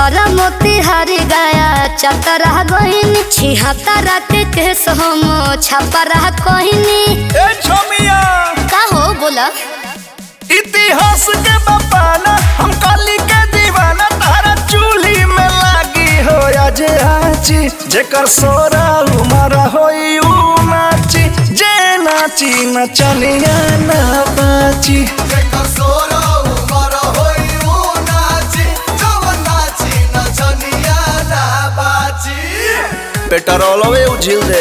छपरा मोतिहारी गया चतरा गईनी छिहत्तरा के केस हम छपरा कहनी ए छोमिया का हो बोला इतिहास के बपाना हम काली के दीवाना तारा चूल्ही में लागी हो आज आची जेकर सोरा उमर होई ऊ नाची जे नाची नचनिया ना बाची पेट्रोलवे उझिल दे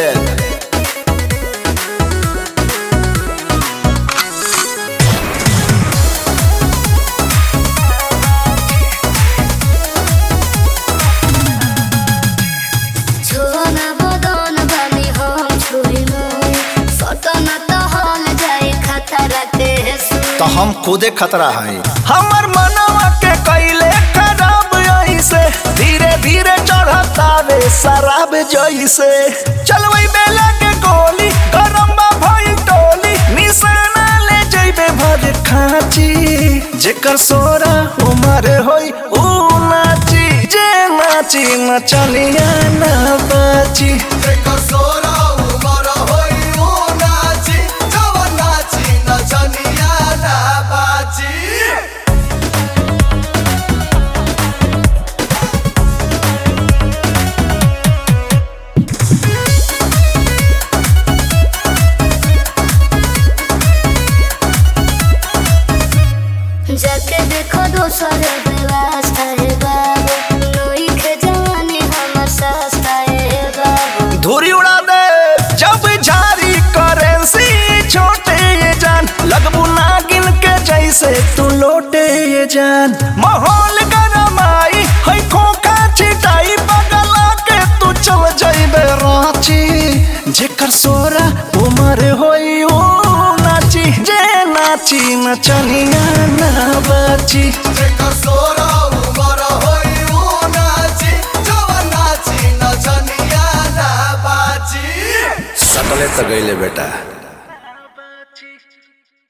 छोना बदन बानी हम छुरी मोर सटन तो हल जाए खतरा के सु तो हम खुदे खतरा है हमर मनवा के कैले खराब ऐसे धीरे धीरे चढ़ता वे शराब जैसे चलवई बेला के गोली गरम बा भई टोली निशाना ले जइबे भर खाची जेकर सोरा उमर होई ऊ नाची जे नाची नचनिया ना बाची जाके देखो दोसर व्यवस्था है बाबू नई के जवानी हमर सस्ता है बाबू धूरी उड़ा दे जब झारी करेंसी छोटे ये जान लगबू नागिन के जैसे तू लोटे ये जान माहौल गरमाई है खोखा छिटाई बगला के तू चल जाइबे रांची जेकर सोरा उमर होई ओ नाची जे नाची नचनिया ना बाची सकले तो गईले बेटा